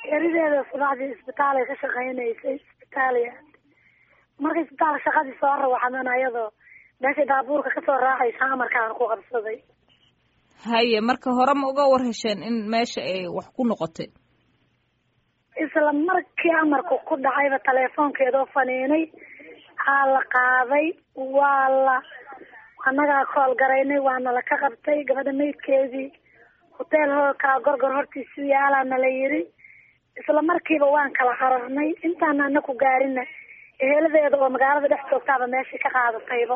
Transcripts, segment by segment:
geerideeda subaxdii isbitaalay ka shaqaynaysay isbitaaliya markay isbitaalka shaqadii soo rawaxdan ayadoo meeshay baabuurka kasoo raacaysa amarkaan ku qabsaday haye marka hore ma uga war hesheen in meesha ay wax ku noqotay isla markii amarku ku dhacayba teleefoonkeedoo faniinay aa la qaaday waa la annagaa kool garaynay waana la ka qabtay gabadha maydkeedii hoteel hokaa gorgor hortiisu yaalaa nala yiri isla markiiba waan kala cararnay intaana ana ku gaarina eheladeeda oo magaalada dhex joogtaaba meeshii ka qaadatayba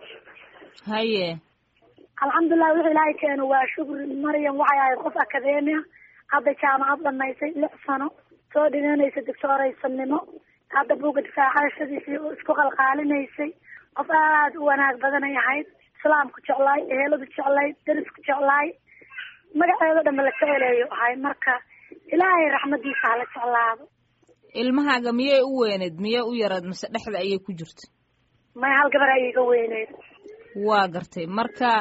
haye alxamdulilah wuxuu ilaahay keeno waa shukri maryam waxay ahayd qof akademia hadda jaamacad dhamaysay lix sano soo dhiganaysa doctooraysanimo hadda buga difaacashadiisii isku qalqaalinaysay qof aada u wanaag badanay ahayd islaamku jeclaay eheladu jeclaay darisku jeclaay magaceedo dhanba la jeceleeyo ahay marka ilaahay raxmadiisa hala jeclaado ilmahaaga miyay u weyneyd miyay u yaraed mase dhexda ayay ku jirta may hal gabar ayay iga weyneyd waa gartay marka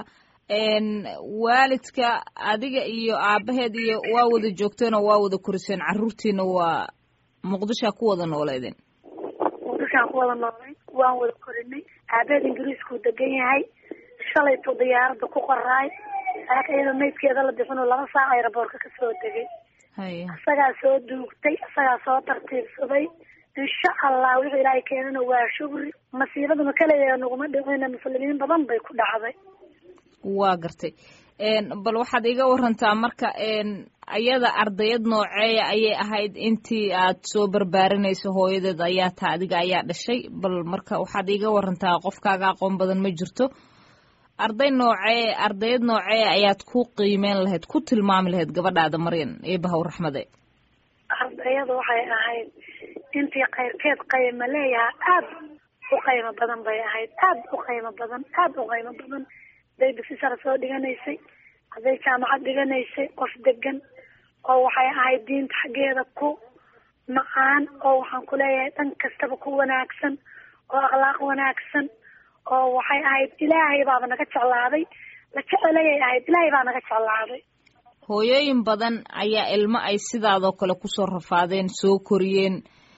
waalidka adiga iyo aabaheed iyo waa wada joogteen oo waa wada koriseen carruurtiina waa muqdishaa ku wada nooleedeen muqdishaan ku wada noolay waan wada korinay aabaheed ingiriiskuu degan yahay shalaytuu diyaaradda ku qoraay saaka iyadoo maydkeeda la bixinoo laba saac ayraboorka kasoo degay haye isagaa soo duugtay isagaa soo tartiibsaday insha allah wuxuu ilaahay keenana waa shukri masiibaduna kaleya naguma dhicina muslimiin badan bay ku dhacday waa gartay bal waxaad iga warantaa marka ayada ardayad nooceeya ayay ahayd intii aad soo barbaarinayso hooyadeed ayaa taa adiga ayaa dhashay bal marka waxaad iga warantaa qofkaaga aqoon badan ma jirto arday noocee ardayad noocee ayaad ku qiimeyn lahayd ku tilmaami lahayd gabadhaada maryan eebahaw raxmade ardayada waxay ahayd intii kayrkeed qayma leeyaha aada u qaymo badan bay ahayd aada u qaymo badan aada u qaymo badan haday dugsi sare soo dhiganaysay hadday jaamacad dhiganaysay qof degan oo waxay ahayd diinta xaggeeda ku macaan oo waxaan ku leeyahay dhan kastaba ku wanaagsan oo akhlaaq wanaagsan oo waxay ahayd ilaahay baaba naga jeclaaday la jecelayay ahayd ilaahay baa naga jeclaaday hooyooyin badan ayaa ilmo ay sidaadoo kale kusoo rafaadeen soo koriyeen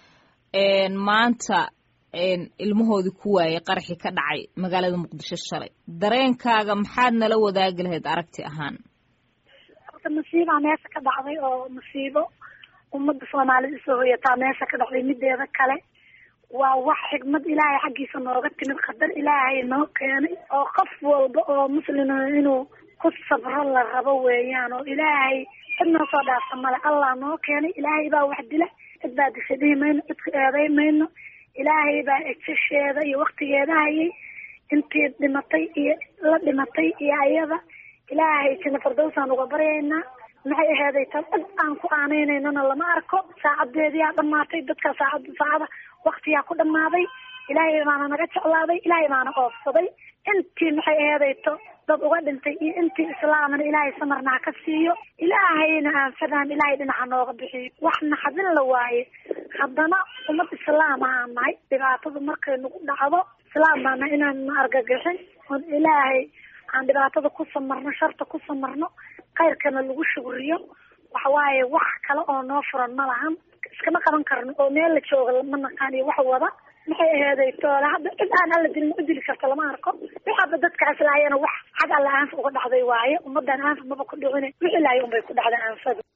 maanta ilmahoodii ku waayay qaraxii ka dhacay magaalada muqdisho shalay dareenkaaga maxaad nala wadaagi lahayd aragti ahaan horta masiibaa meesha ka dhacday oo masiibo ummadda soomaalida isoo hoyataa meesha ka dhacday mideeda kale waa wax xigmad ilaahay xaggiisa nooga timid qadar ilaahay noo keenay oo qof walba oo muslima inuu ku sabro la rabo weeyaan oo ilaahay cid noo soo dhaafsa male allah noo keenay ilaahay baa wax dila cid baa disha dhihi mayno cidku eeday mayno ilaahay baa ejasheeda iyo waktigeeda hayay intii dhimatay iyo la dhimatay iyo ayada ilaahay jina fardowsaan uga baryaynaa maxay aheeday tan cid aan ku aaneynanona lama arko saacadeediyaa dhamaatay dadka saacada saacada waktiyaa ku dhamaaday ilaahay baana naga jeclaaday ilaahay baana oofsaday intii maxay aheedayto dad uga dhintay iyo intii islaamana ilaahay samarna ha ka siiyo ilaahayna aan fadaan ilaahay dhinaca nooga bixiyo wax naxadin la waaye haddana ummad islaam ahaan nahay dhibaatada markay nagu dhacdo islaam baana inaan na argagixin oon ilaahay aan dhibaatada ku samarno sharta ku samarno khayrkana lagu shugriyo waxawaaye wax kale oo noo furan ma lahan iskama qaban karno oo meel la jooga ma naqaan iyo wax wada maxay aheeday toole hadda cid aan alla dilin u dili karto lama arko waxaaba dadkaas laayana wax xag alla aanfa uga dhacday waaye ummadan aanfa maba ku dhicine wixii laaya unbay ku dhacday aanfadu